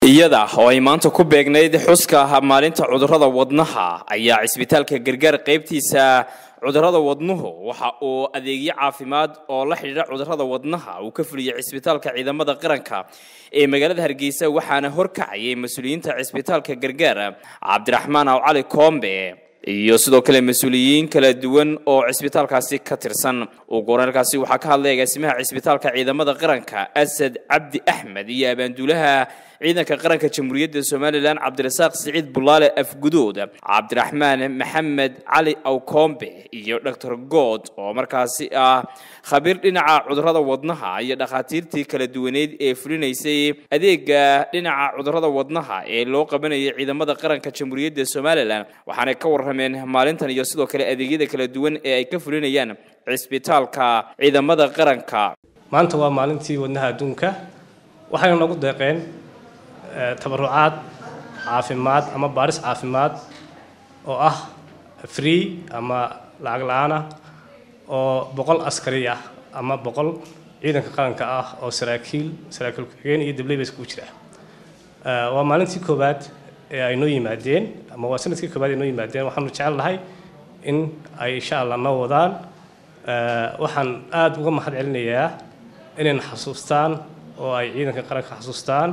iyada oo ay maanta ku beegnayd xuska maalinta cudurrada wadnaha ayaa cisbitaalka gargaar qaybtiisa cudurrada wadnuhu waxa uu adeegyo caafimaad oo la xidhiidha cudurrada wadnaha uu ka fuliyey cisbitaalka ciidamada qaranka ee magaalada hargeysa waxaana horkacayay mas-uuliyiinta cisbitaalka gargaar cabdiraxmaan aw cali koombe iyo sidoo kale mas-uuliyiin kala duwan oo cisbitaalkaasi ka tirsan ugu horeerkaasi waxaa ka hadlay agaasimaha cisbitaalka ciidamada qaranka asad cabdi axmed iyo abaanduulaha ciidanka qaranka jamhuuriyadda somalilan cabdirasaaq siciid bulaale afgudood cabdiraxmaan maxamed cali awkoombe iyo doctor good oo markaasi ah khabiir dhinaca cudurrada wadnaha iyo dhakhaatiirtii kala duwaneyd ee fulinaysay adeega dhinaca cudurrada wadnaha ee loo qabanayay ciidamada qaranka jamhuuriyadda somalilan waxaanay ka warrameen maalintan iyo sidoo kale adeegyada kala duwan ee ay ka fulinayaan cisbitaalka ciidamada qaranka maanta waa maalintii wadnaha adduunka waxayna nagu deeqeen tabarucaad caafimaad ama baaris caafimaad oo ah free ama lacag la-aan ah oo boqol askari ah ama boqol ciidanka qaranka ah oo saraakiil saraakiil ku-xigeen iyo dabley ba iskugu jira waa maalintii koowaad ee ay noo yimaadeen ama waa sanadkii koowaad ay noo yimaadeen waxaanu jecel nahay in ay insha allah noo wadaan waxaan aada uga mahad celinayaa inayna xasuustaan oo ay ciidanka qaranka xasuustaan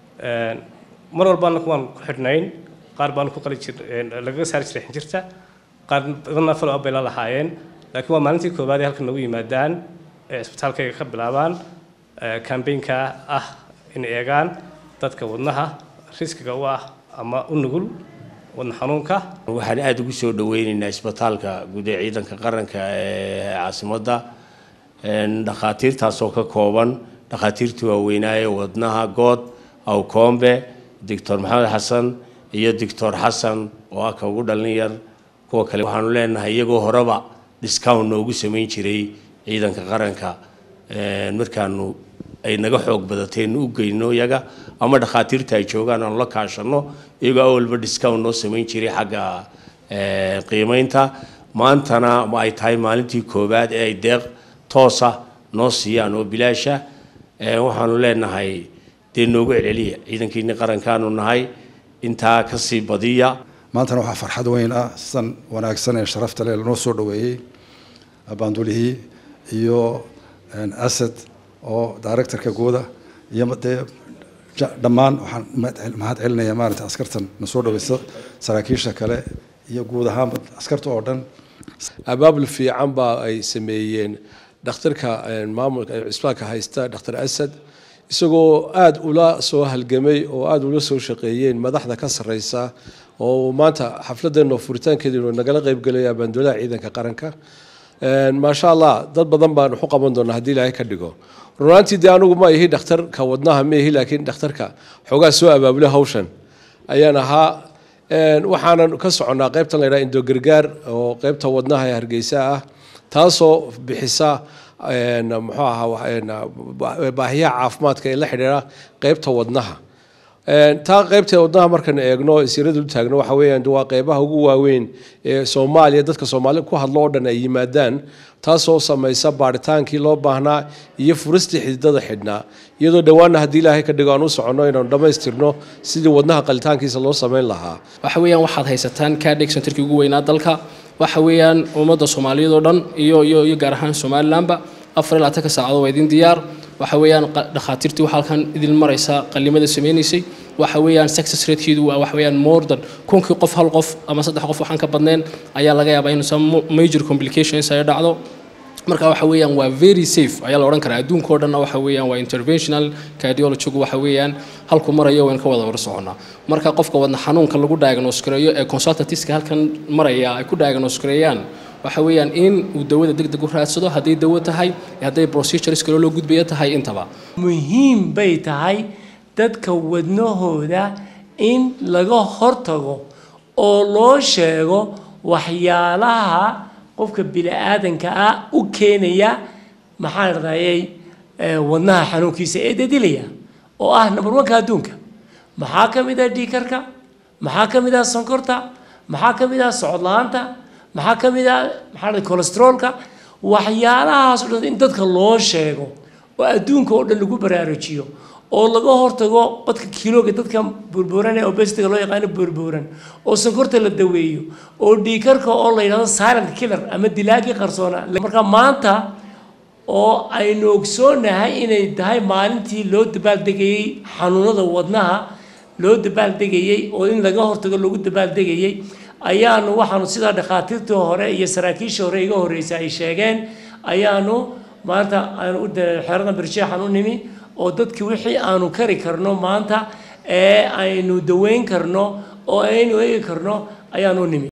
mar walbaana kuwaan ku xidhnayn qaar baanu ku qali jir lagaga saari jiray xinjirta qaar badanna follow up bay la lahaayeen laakiin waa maalintii koowaad ee halkan nagu yimaadaan ee isbitaalkayga ka bilaabaan kambaynka ah in eegaan dadka wadnaha riskiga u ah ama u nugul wadna xanuunka waxaan aada ugu soo dhaweyneynaa isbitaalka guud ee ciidanka qaranka ee caasimadda dhakhaatiirtaasoo ka kooban dhakhaatiirtii waaweynaaye wadnaha good awkoombe doctor maxamed xasan iyo doctor xasan oo ah ka ugu dhalin yar kuwa kale waxaanu leenahay iyagoo horeba discount noogu samayn jiray ciidanka qaranka markaanu ay naga xoog badateen u geyno iyaga ama dhakhaatiirta ay joogaan aanu la kaashano iyagoo awalba discount noo samayn jiray xagga qiimeynta maantana ma ay tahay maalintii koowaad ee ay deeq toosa noo siiyaan oo bilaasha waxaanu leenahay dee noogu celceliya ciidankiini qarankaanu nahay intaa kasii badiya maantana waxaa farxad weyn ah sidan wanaagsan ee sharafta leh lanoo soo dhaweeyey abaandulihii iyo asad oo directorka guuda iyo dee dhammaan waxaan mahad celinaya maarata askartan na soo dhaweysa saraakiisha kale iyo guud ahaanba askarta oo dhan abaabul fiican baa ay sameeyeen dhakhtarka maamulka cisbitaalka haysta dhakhtar asad isagoo aada ula soo halgamay oo aada ula soo shaqeeyeen madaxda ka sareysa oo maanta xafladeena furitaankeeda nagala qeybgelaya abaandoolaha ciidanka qaranka maasha allah dad badan baan waxu qaban doonaa haddii ilaahay ka dhigo runaantii dee anigu ma ihi dhakhtarka wadnaha ma ihi laakiin dhakhtarka xoogaa soo abaabulay hawshan ayaan ahaa waxaanan ka soconnaa qeybtan la ydhaha indogargaar oo qeybta wadnaha ee hargeysa ah taasoo bixisa muxuu ahaa baahiyaha caafimaadka ee la xidhiidha qeybta wadnaha taa qeybta wadnaha markaan eegno sirada u taagno waxa weeyaan waa qeybaha ugu waaweyn ee soomaaliya dadka soomaali ku hadlo oo dhan ay yimaadaan taasoo samaysa baaritaankii loo baahnaa iyo furistii xididada xidhnaa iyadoo dhowaana haddii ilaahay ka dhigo aan u soconno inaanu dhammaystirno sidii wadnaha qalitaankiisa loo samayn lahaa waxa weeyaan waxaad haysataan kadhig centerkii ugu weynaa dalka waxa weeyaan ummadda soomaaliyeed oo dhan iyo iyo iyo gaar ahaan somalilanba afar ilaa tanka saacadood waa idin diyaar waxa weeyaan dhakhaatiirtii waxa halkan idin maraysa qalimada sameynaysay waxa weeyaan success ratekeedu waa waxa weeyaan more than kunkii qof hal qof ama saddex qof waxaan ka badnayn ayaa laga yaabaa in some major complications ay dhacdo marka waxa weeyaan waa very safe ayaa la odhan karaa adduunka oo dhanna waxa weeyaan waa interventional cardiologygu waxa weeyaan halku marayo wayn ka wada war soconnaa marka qofka wadna xanuunka lagu diagnose gareeyo ee consultantska halkan maraya ay ku diagnose gareeyaan waxa weeyaan in uu dawada deg deg u raadsado hadday dawo tahay hadday procedures kale loo gudbaya tahay intaba muhiim bay tahay dadka wadnahooda in laga hortago oo loo sheego waxyaalaha qofka bini-aadanka ah u keenaya maxaan radayay wadnaha xanuunkiisa ee dadilaya oo ah number one-ka adduunka maxaa ka mid ah dhiikarka maxaa ka mid ah sonkorta maxaa ka mid ah socod la-aanta maxaa ka mid ah maxaa la cholesteroolka waxyaalahaas o dhan in dadka loo sheego oo adduunka oo dhan lagu baraarujiyo oo laga hortago badka kiilooga dadka burburan ee obesitiga loo yaqaano burburan oo sonkorta la daweeyo oo dhiikarka oo la yidhahdo silent killer ama dilaagii qarsoona marka maanta oo aynu ogsoonahay inay tahay maalintii loo dabaaldegayey xanuunada wadnaha loo dabaaldegayey oo in laga hortago lagu dabaaldegayey ayaanu waxaanu sidaa dhakhaatiirtii hore iyo saraakiishii hore iga horreysay ay sheegeen ayaanu maanta aanu u xeerada bersheexan u nimi oo dadkii wixii aanu kari karno maanta ee aynu daweyn karno oo aynu eegi karno ayaanu u nimi